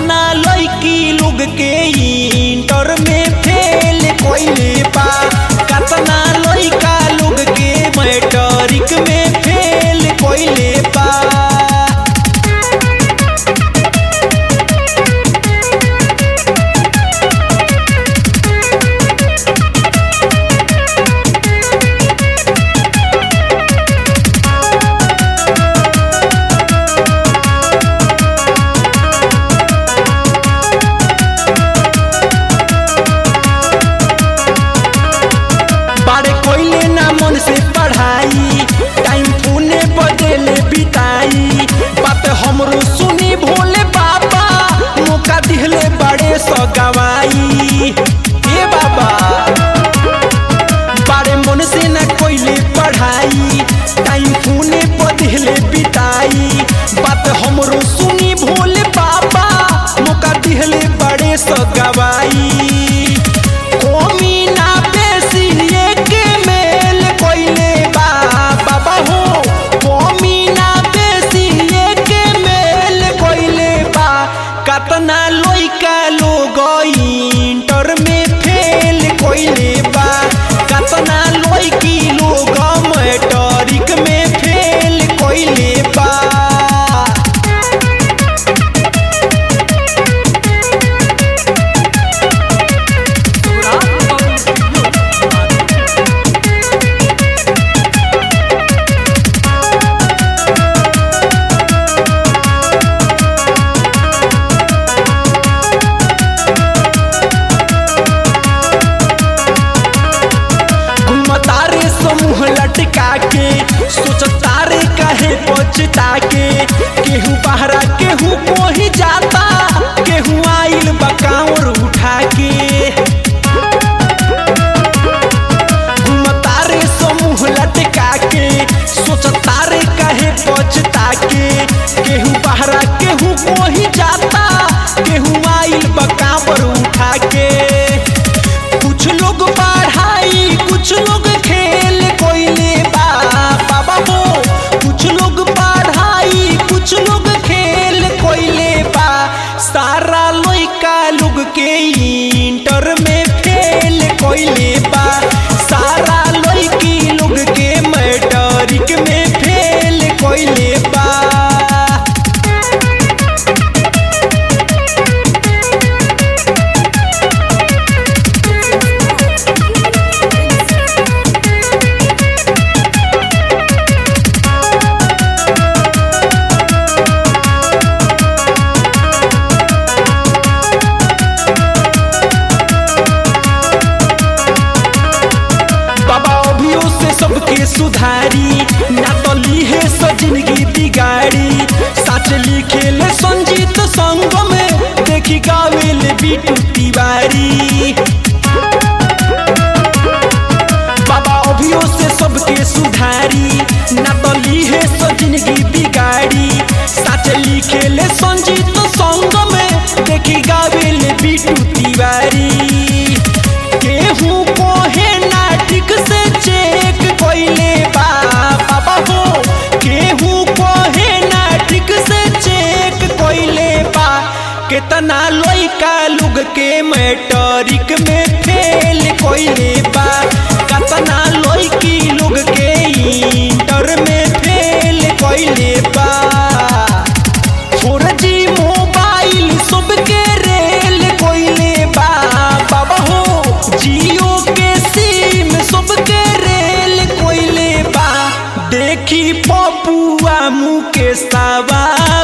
कतना लड़की लोग के इंटर में फेल कोइले बा कतना लड़का लोग के मैट्रिक में फेल कोइले बा बारे कोइले ना मन से पढ़ाई टाइम पुणे बदले बिताई बात हमरो सुनी भोले बाबा मौका दिहले बड़े सगवाई ए बाबा बारे मन से ना कोइले पढ़ाई टाइम पुणे बदले बिताई बात हमरो सुनी भोले बाबा मौका दिहले बड़े सगवाई कोमी ना बेसी एके मेल कोइले बा बाबा हो कोमी ना बेसी एके मेल कोइले बा कतना लइका लोग इंटर में फेल कोइले बा कतना लइकी लोग मैट्रिक में फेल कोइले बा घुमतारे समूह लटका के सोचतारे काहे पछता के केहू बहरा केहू कोही जाता केहू आइल बकावर उठा के घुमतारे समूह लटका के सोचतारे काहे पछता के केहू बहरा केहू कोही जाता केहू आइल बकावर उठा के कुछ लोग पढ़ाई कुछ लोग खेल कोइले बा बाबा हो कुछ लोग पढ़ाई कुछ लोग खेल कोइले बा सारा लइका लोग के इंटर में फेल कोइले बा सारा लइकी लोग के मैट्रिक में फेल कोइले बा बाबा अभियो से सबके सुधारी ना तो लीहे सो जिंदगी बिगाड़ी सच लिखे ले संजीत संग में देखी गावे ले बीटू तिवारी बाबा अभियो से सबके सुधारी ना तो लीहे सो जिंदगी बिगाड़ी सच लिखे ले संजीत संग में देखी गावे ले बीटू तिवारी केहू कोहे ना ठीक से चेक कोइले बा बाबा हो केहू कोहे ना ठीक से चेक कोइले बा केतना लइका लोग के मैट्रिक में फेल कोइले बा कतना लइकी लोग के इंटर में फेल कोइले बा फोर जी मोबाइल सबके रेल कोइले बा बाबा हो जियो के सिम सबके रेल कोइले बा देखी पपुआ मुकेश सावा